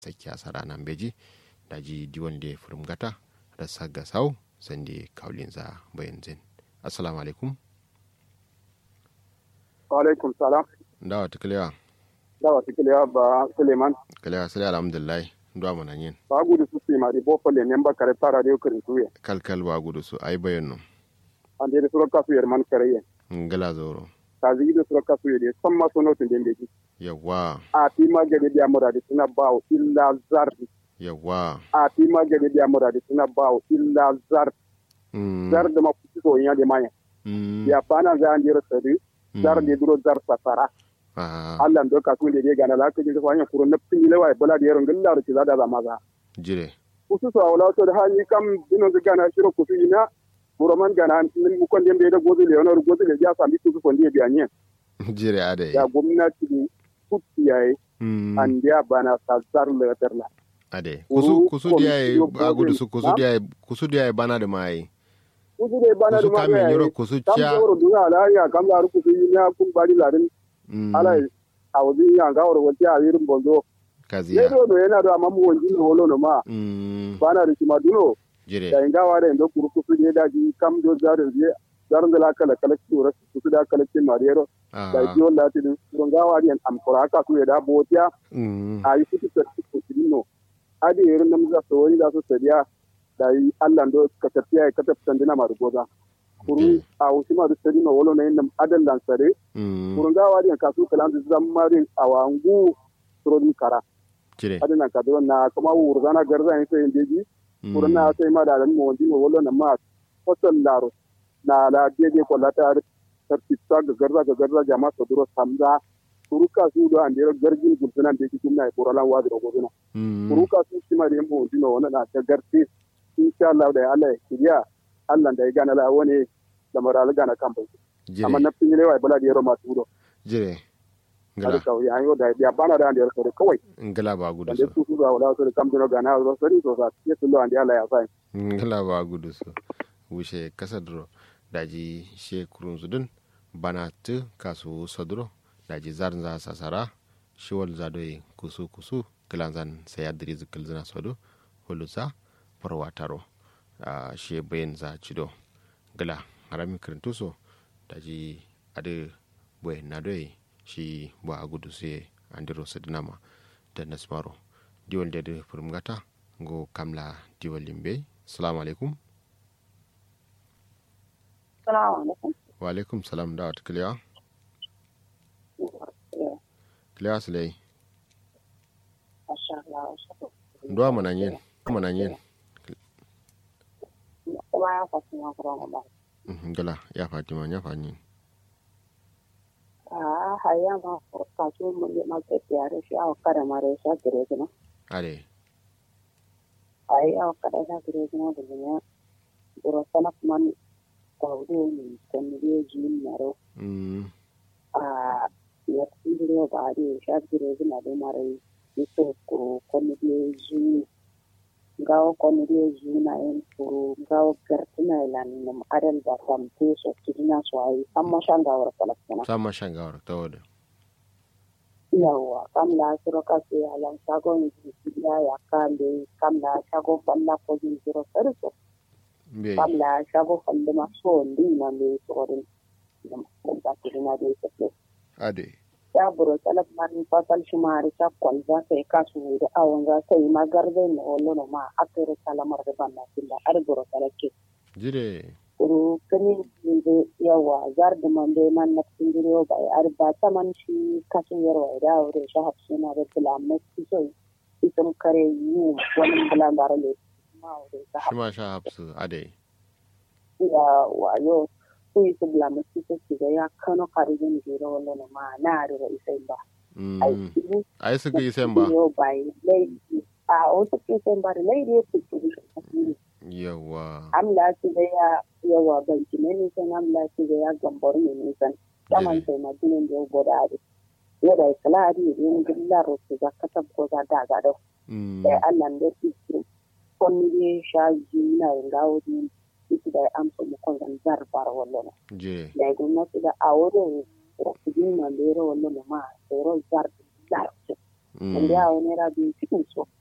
sakya sarana beji daji diwonde furum gata da sagga sau sande kaulinza bayan zin assalamu alaikum wa alaikum salam dawa tukalewa dawa tukalewa ba suleiman kalewa sai alhamdulillah ndo mana yin ba gudu su su mari bo folle memba kare tara de kirin tuye kalkal ba gudu su ai bayan no ande de suro kasu yer man kare yen ngala zoro ta zigi de suro kasu yer samma sono tun dembe ji yawa a ti ma gade biya muradi suna bawo illa zardi yawa a ti ma gade biya muradi suna bawo illa zardi zardi ma kuci so nya de manya ya bana za an jira sadi zardi duro zar safara Allah ndo ka kunde de gana la ko ji fanya kuro na pingile wa bola de yero ngilla ro za da maza jire kusu so wala to da hani kam dino ga gana shiro kusu ina buroman gana min mu kon dembe da gozu le onor gozu le ya sami kusu kon de biya nye jire ade ya gwamnati ne kutti yayi an dia bana sazar le terla ade kusu kusu dia ba gudu su kusu dia kusu dia bana da mai kusu dia bana da mai kusu kamin yoro kusu cha kam yoro duna la ya kam la kusu ina kun bari larin ala awzi ya ga woro wati a yirin bonzo kaziya ne do yana da mamu wonji no holo no ma bana da kima duno jire da inga wa da ndo kuru kusu ne da ji kam do zarin je zarin da la kala kala kura kusu da kala kin mariyero da ji wala ti dun ga wa dian am kura ka ku da botiya a yi kutu ta kusu no adi yirin nam za so wani za su sadiya da yi Allah ndo ka tafiya ka tafi sandina ma rugoza kuru a wusi ma sadi ma wolo na yin adan lansare kurun gawa diyan kasu kalan su zammarin a wangu surodin kara adan nan kadro na kuma wur zana garza yin sai deji kurun na sai ma da dan mo wandi wolo na ma hotel laro na la deje ko lata tartita ga garza ga garza jama so duro samza kuru kasu do an dero garjin gulsunan deji kuma na kuralan wadi ro goduna kuru kasu shi ma da mo wandi no na ta garti insha Allah da Allah ya kiriya Allah da ya gana la wani da maral gana kan bai amma na fin lewa bala da yaro masu gudo jire ngala ka ya yo da ya bana da andiyar kare kawai ngala ba gudu so da su su wala so da kamdino gana ro sori so sa ya tullo andi Allah ya sai ngala ba gudu so wushe kasadro daji she kurun zudun bana tu kasu sodro daji zarn za sasara shiwal zadoyi kusu kusu kilanzan sayadri zikil zina sodo hulusa farwataro a she bayan za cido gala harami kirintuso da ji adi boye na doye shi bo a gudu sai andiro sadinama da nasmaro diwal da da furmgata go kamla diwal limbe salamu alaikum wa alaikum salam da wata kiliya kiliya su lai ndo mananyen mananyen kuma ya fasu na kuma ba. Gala ya Fatima ya fani. Ah, haya ma kaso mun ma ke tiyare shi a kada mare sha gire gina. Ale. Ai a kada sha gire gina da ne. Buro sana man kwaudo ni kan ne ji maro. Mm. Ah, ya tsire ba da sha gire gina da mare. Ito ko kon ne ji ngawo konire juna en furu ngawo gertina ilan num adel da samte so kidina so ai samma shanga wara kalakana Sama shangawar ta wada. yawa kam la siro ka se alan sago ni biya ya kande kam la sago falla ko ni siro serso Be. kam la sago falle ma so ndi na me so rin num ko da kidina de se Ade. ya buro talak man fasal shumari ta kwalza sai ka su da awon za sai magarbe na wallo no ma akere salamar da banna killa ar buro talake Jire. uru kani de yawa zar da man de man na tindiro ba ar ba ta man shi kasu yarwa da aure shi hafsu na da bilamai so itam kare yi wani bilan da rale ma aure ta Shi ma sha hapsu. Ade. ya wayo su yi su bilamai su ga ya kano karijin jiro wallo no ma na arewa isai ba Mm. aiki Ai su ga isen ba. yau bai laifi a wasu kisan ba da laifi ya kuke shi Yawa. amla ci da ya yawa banki ne nisan amla ci da ya gambar ne nisan saman sai na jinin da ya gwada ade ya da ikala ade da yin gilla rosu za ka tabbo za da ga da Mm. sai allah da su su konni ne sha ji na yin gawo din isi da ya amsa mu kon zan zarbar wallo Jire. da ya gwamnati da a wurin rafidin na lera wallo ma sai ro zar zar wanda ya wani naira biyu cikin so